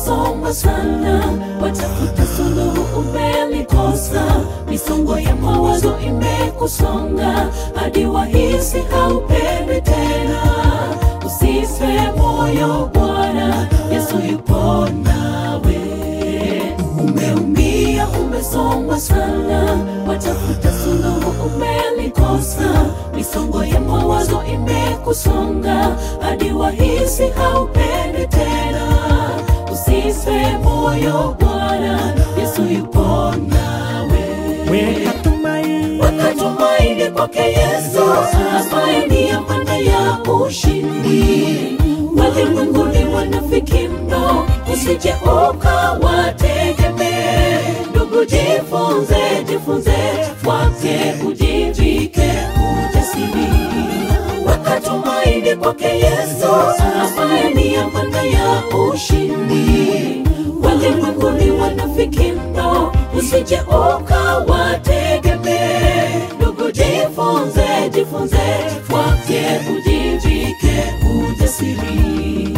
umesonga sana, watafuta suluhu umelikosa, misongo ya mawazo imekusonga hadi wahisi haupendi tena. Usife moyo, Bwana Yesu yupo nawe. Umeumia, umesongwa sana, watafuta suluhu umelikosa, misongo ya mawazo imekusonga hadi wahisi haupendi tena. Usife moyo, Bwana Yesu yupo nawe. Weka tumaini Wakatumaini kwake Yesu, ambaye ni amana ya ushindi. Walimwenguni wanafiki mno, usije ukawategemee. Ndugu, jifunze, jifunze kwake, ujivike ujasiri. Wakatumaini kwake Yesu, ambaye ni amana ya ushindi. Walimwenguni wanafiki mno, usije ukawategemee. Ndugu, jifunze, jifunze kwake, ujivike ujasiri.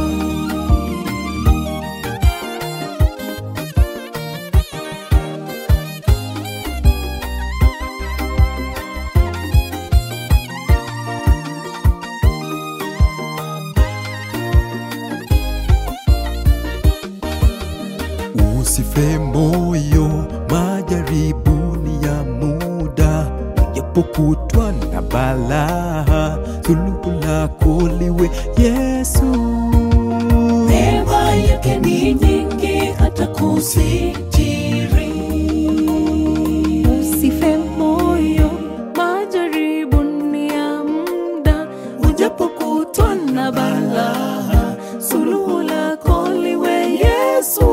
Usife moyo, majaribu ni ya muda, japokutwa na balaa, suluhu lako liwe Yesu. Neema yake ni nyingi hata kusitiri. Usife moyo, majaribu ni ya muda, ujapokutwa na balaa, suluhu lako liwe Yesu.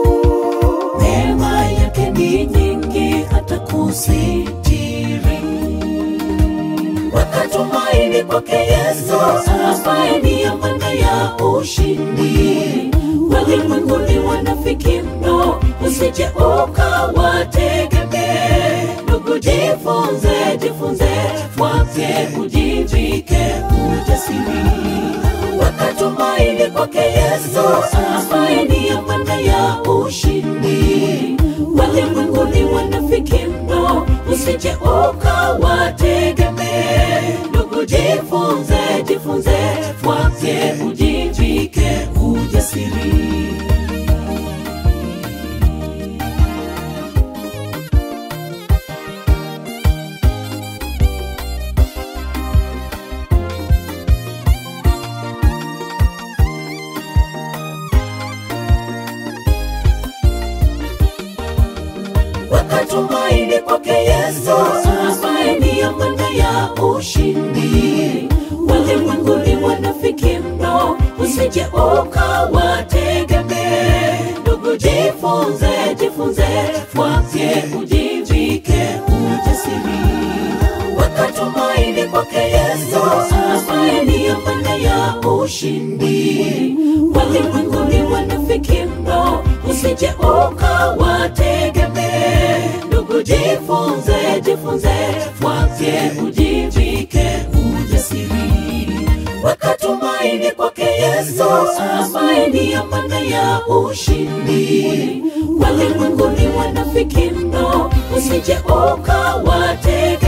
Neema yake ni nyingi hata kusitiri. Wakatumaini kwake Yesu, ambaye ni amana ya ushindi. Walimwenguni wanafiki mno, usije ukawategemee. Ndugu, jifunze, jifunze kwake, ujivike ujasiri wakatumaini kwake Yesu, ambaye ni amana ya ushindi. Walimwenguni wanafiki mno, usije ukawategemee. Ndugu, jifunze, jifunze kwake, ujivike ujasiri. wakatumaini kwake Yesu, ambaye ni amana ya ushindi. Walimwenguni wanafiki mno, usije ukawategemee. Ndugu, jifunze, jifunze kwake, ujivike ujasiri. Wakatumaini kwake Yesu, ambaye ni amana ya ushindi. Walimwenguni wanafiki mno, usije ukawategemee. Ndugu, jifunze, jifunze kwake, ujivike ujasiri. Wakatumaini kwake Yesu, ambaye ni amana ya ushindi. Walimwenguni wanafiki mno, usije ukawategemee.